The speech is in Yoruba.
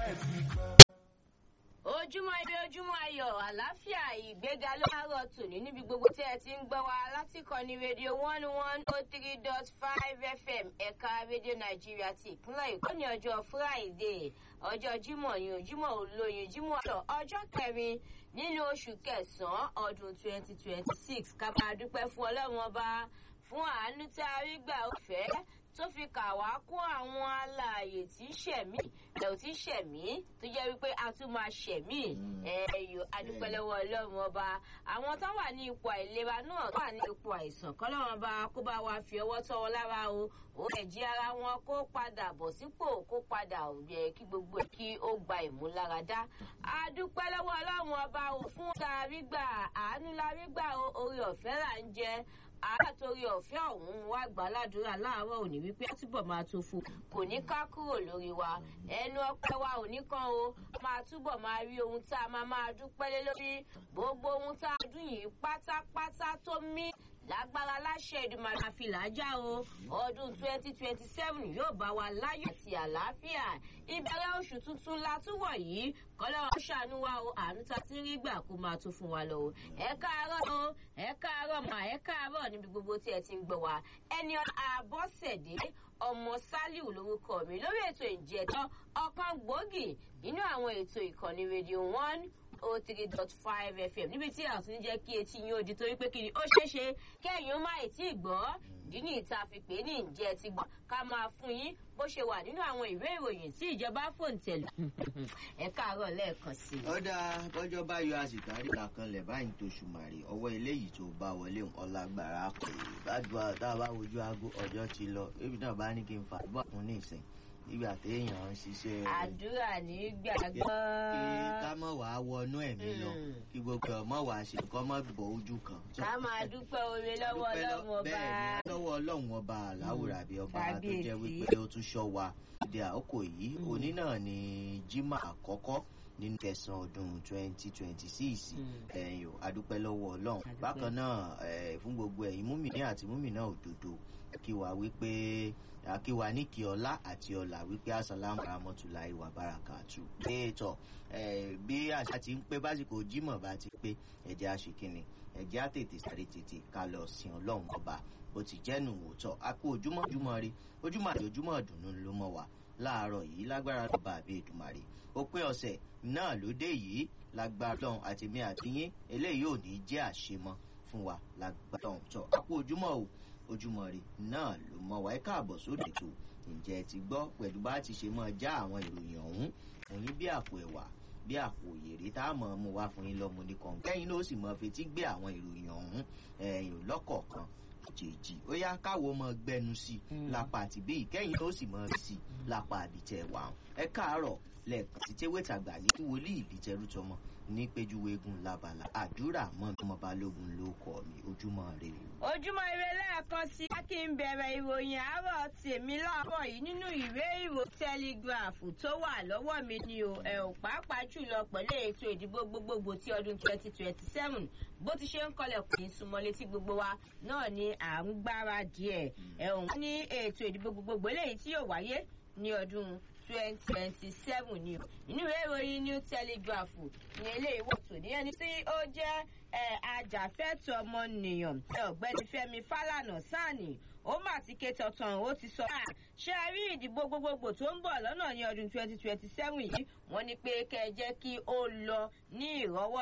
ojúmọ́ ire ojúmọ́ ayọ̀ àlàáfíà ìgbéga ló máa rọ tòní níbi gbogbo tí ẹ ti ń gbọ́ wa láti kọ́ni rédíò one one oh three dot five fm ẹ̀ka rédíò nàìjíríà ti ìpínlẹ̀ èkó ní ọjọ́ friday ọjọ́ jímọ̀ ní ojúmọ̀ olóyin jímọ̀ ọ̀dọ̀ ọjọ́ kẹrin nínú oṣù kẹsàn-án ọdún twenty twenty six ká máa dúpẹ́ fún ọlọ́run ọba fún àánú tá a rí gbà ó fẹ́ tó fi kà wá kó àwọn alààyè tí ṣẹ̀mí ẹ̀ ò tí ṣẹ̀mí tó jẹ́ wípé a tún máa ṣẹ̀mí ẹ̀yọ adúpẹ́lẹ́wọ́ ọlọ́run ọba àwọn tó wà ní ipò àìlera náà tó wà ní ipò àìsàn kọ́lọ́run ọba kó bá wa fi ọwọ́ tọ́ wọn lára o ó ẹ̀jí ara wọn kó padà bọ̀ sípò kó padà yẹ kí gbogbo ẹ̀ kí ó gba ìmúláradá adúpẹ́lẹ́wọ́ ọlọ́run ọba o fún ta rí gbà àánú la rí gbà orí ọ̀fẹ́ là ń jẹ àtòrí ọ̀fẹ́ ọ̀hún wá gbà ládùúrà láàárọ̀ òní wípé túbọ̀ máa tó fún kò ní ká kúrò lórí wa ẹnu ọpẹ́ wa ò ní kàn o máa túbọ̀ máa rí ohun tá a máa máa dúpẹ́ lé lórí gbogbo ohun tá a dún yìí pátápátá tó mí lágbára láṣẹ ìdùnnú àfi làájá o ọdún twenty twenty seven yóò bá wa láyọ̀ àti àlàáfíà ìbẹ̀rẹ̀ oṣù tuntun la tún wọ̀ yìí kọ́lọ́ ṣàánú wa o àánú ta ti rí gbà kó máa tún fún wa lọ o ẹ káàárọ̀ o ẹ káàárọ̀ mà ẹ káàárọ̀ níbi gbogbo tí ẹ ti ń gbọ́ wa ẹni àbọ̀sẹ̀dé ọmọ saliu lorúkọ mi lórí ètò ìjẹtọ ọkàn gbòógì nínú àwọn ètò ìkànnì rédíò one oh three dot five fm níbi tí àwọn tún jẹ́ kí etí yín ó di torí pé kí ni ó ṣeé ṣe kẹ́yìn ó má ì tí ì gbọ́ ìdí ní ìta fi pè é ní ìjẹ́ ti gbọ́ ká máa fún yín bó ṣe wà nínú àwọn ìwé ìròyìn tí ìjọba fòǹtẹ̀lù ẹ káàárọ̀ lẹ́ẹ̀kan sí i. ó dáa bọ́jọ́ bá yọ àsìkárí làkànlẹ̀ báyìí tó ṣùmàrè ọwọ́ eléyìí tó bá wọlé ọlágbára kò gbàdúrà tá a bá wojú aago ọjọ́ ti lọ ebi náà bá ní kí n fà bọ́ fún ní ìsìn nígbà téèyàn ń ṣiṣẹ́. àdúrà ní gbàgbọ́. kí ká mọ̀ wá wọnú ẹ̀mí lọ kí gbogbo ọmọ wa ṣe kọ́ mọ́ bọ̀ ojú kan. ká máa dúpẹ́ oore lọ́wọ́ ọlọ́run ọba. bẹ́ẹ̀ ni lọ́wọ́ ọlọ́run ọba aláwùrà bíi ọba tó jẹ́ wípé ó tún ṣọ́ wa. ìdí àkókò yìí òní náà ni jimá àkọ́kọ́ nínú kẹsàn-án ọdún twenty twenty six ẹ̀yìn adúpẹ́ lọ́wọ́ ọlọ́run bákan náà fún gbogbo ẹ̀yin múmìnì àti múmìnà òdodo kí wa wípé akíwa ní kí ọlá àti ọlà wípé asalamu rahmatulahi wa barakatu. ètò bí àṣà ti ń pé básìkò jimoh bá ti pé ẹ̀jẹ̀ àṣekínni ẹ̀jẹ̀ àtètè sáré tètè ká lọ sin ọlọ́run ọba bó ti jẹ́nu òótọ́ a kú ojúmọ́ ojúmọ́ rí ojúmọ́ àti ojúmọ́ ọ̀dùnnú ló mọ̀ wá láàárọ̀ yìí lágbára lọ́ba àbí èdùmarè òpin ọ̀sẹ̀ náà ló dé yìí lágbára lọ́hùn àtìmí àtìyín eléyìí ò ní jẹ́ àṣemọ́ fún wa lágbára lọ́hùn tó a kú ojúmọ́ o ojúmọ́ rẹ̀ náà ló mọ wáyé káàbọ̀ sóde tó ǹjẹ́ ti gbọ́ pẹ̀lú bá ti ṣe máa já àwọn ìròyìn ọ̀hún fún yín bí àpò ẹ̀wà bí àpò òyèrè tá a mọ̀ mú wá fún yín lọ́mọ ní kan kẹ́yìn ló sì mọ̀ fetí gbé àwọn ìròyìn ọ̀hún ẹ̀yìn lọ́kọ̀ọ̀kan jèjì ó yá káwo mọ gbẹnu sí i lápá àti bí ìkẹyìn tó sì mọ sí i lápá àbítẹ wà ẹ káàárọ̀ lẹ́ẹ̀kan sí tẹwétàgbà ní wòlíì ìlítẹrú tọmọ ní péjúwégun labala àdúrà mọ ọmọ balógun ló kọ mi ojúmọ rè o. ojúmọ́ ire lẹ́ẹ̀kan sí kí n bẹ̀rẹ̀ ìròyìn àárọ̀ tèmi láàárọ̀ yìí nínú ìwé ìrò tẹlígràfù tó wà lọ́wọ́ mi ni o ẹ̀ ò pàápàá jùlọ pẹ̀lú ètò ìdìbò gbogbogbò ti ọdún twenty twenty seven bó ti ṣe ń kọlẹ̀ kò ní súnmọ́ létí gbogbo wa náà ni à ń gbáradì ẹ̀ ẹ̀ òun ní ètò ìdìbò gbogbogbò eléyìí tí yóò wáyé ní ọdún twenty twenty seven ni o nínú ìwé ìròyìn new telegraph ní eléyìí wò tó ní ẹni tí ó jẹ́ ajàfẹ́tọ̀ ọmọnìyàn ọ̀gbẹ́ni fẹ́mi fálànà sáàni ó mà ti ké tọ̀tàn ó ti sọ ṣé a rí ìdìbò gbogbogbò tó ń bọ̀ lọ́nà ní ọdún twenty twenty seven yìí wọ́n ní pé kẹ́ ẹ jẹ́ kí ó lọ ní ìrọ́wọ́